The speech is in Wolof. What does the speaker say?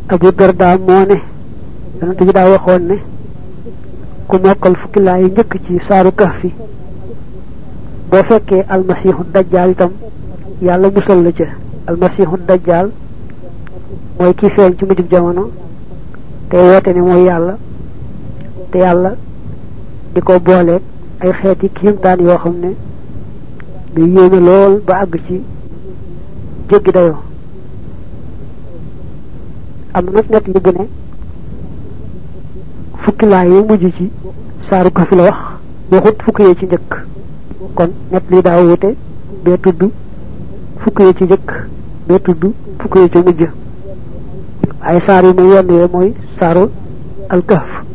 abu darda moo ne yonent bi daa waxoon ne ku mokkal fukki laa yi njëkk ci saaru kahfi boo fekkee almasiixu dajjaal itam yàlla musal la ca almasiixu dajjaal mooy kii feeñ ci mujjub jamono te woote ne mooy yàlla te yàlla di ko booleeg ay xeeti kiimtaan yoo xam ne du yéeme lool ba àgg ci jéggi dayoo am na nag net li bu ne fukki laa yi mujj ci saaru kahfi la wax waxut fukki yee ci njëkk kon net li daa wute bee tudd fukki yee ci njëkk bee tudd fukki yee ci mujj ay saar yi muy yenn yee mooy saaru alkahf